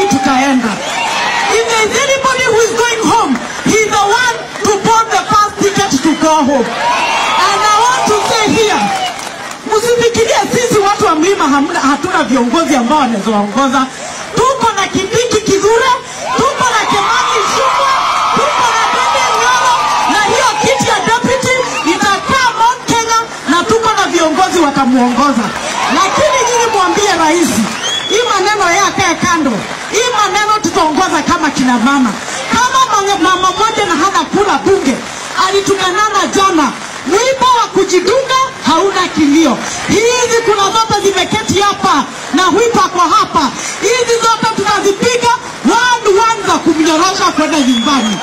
nyumbani tutaenda. If there is anybody who is going home, he is the one to bought the first ticket to go home. And I want to say here, msifikirie sisi watu wa mlima hamna, hatuna viongozi ambao wanaweza waongoza. Tuko na Kindiki Kithure, tuko na Kimani Ichung'wah, tuko na Daniel Nyoro, na hiyo kiti ya deputy itakaa Mount Kenya, na tuko na viongozi watamuongoza. Lakini nyinyi mwambie rais, hii maneno yeye akae kando, hii maneno tutaongoza kama kina mama. Kama mama mama moja na hana kula bunge alitukanana jana, wimbo wa kujidunga hauna kilio. Hizi kuna zote zimeketi hapa na whipa kwa hapa, hizi zote tutazipiga one one za kumnyorosha kwenda nyumbani.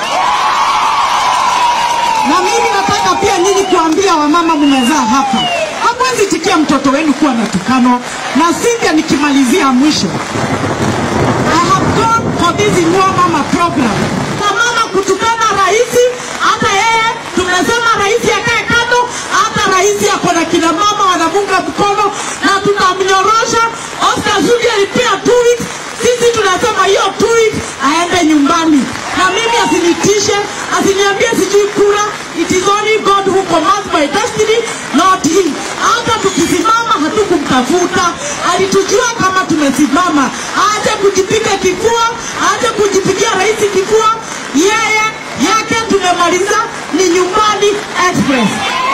Na mimi nataka pia nyinyi kuambia wamama mmezaa hapa, hamwezi tikia mtoto wenu kuwa natukano. Na Cynthia, nikimalizia mwisho, I have gone for this Inua Mama program. Na mama kutukana rais, hata yeye tumesema rais akae kando, hata rais ako na kina mama wanamunga mkono na tutamnyorosha. Oscar Sudi alipia two weeks, sisi tunasema hiyo two weeks aende nyumbani, na mimi asinitishe, asiniambie sijui kura. It is only God who commands my destiny, not him. Hata tukisimama hatukumtafuta, alitujua kama tumesimama. Aje kujipiga kifua, aje kujipigia rais kifua, yeye yake tumemaliza ni nyumbani express.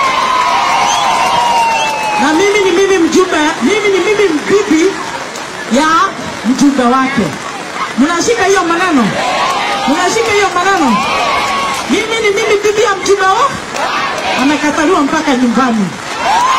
Na mimi ni mimi mjumbe, mimi ni mimi bibi ya mjumbe wake. Mnashika hiyo maneno? Mnashika hiyo maneno? Mimi ni mimi bibi ya mjumbe wao, amekataliwa mpaka nyumbani.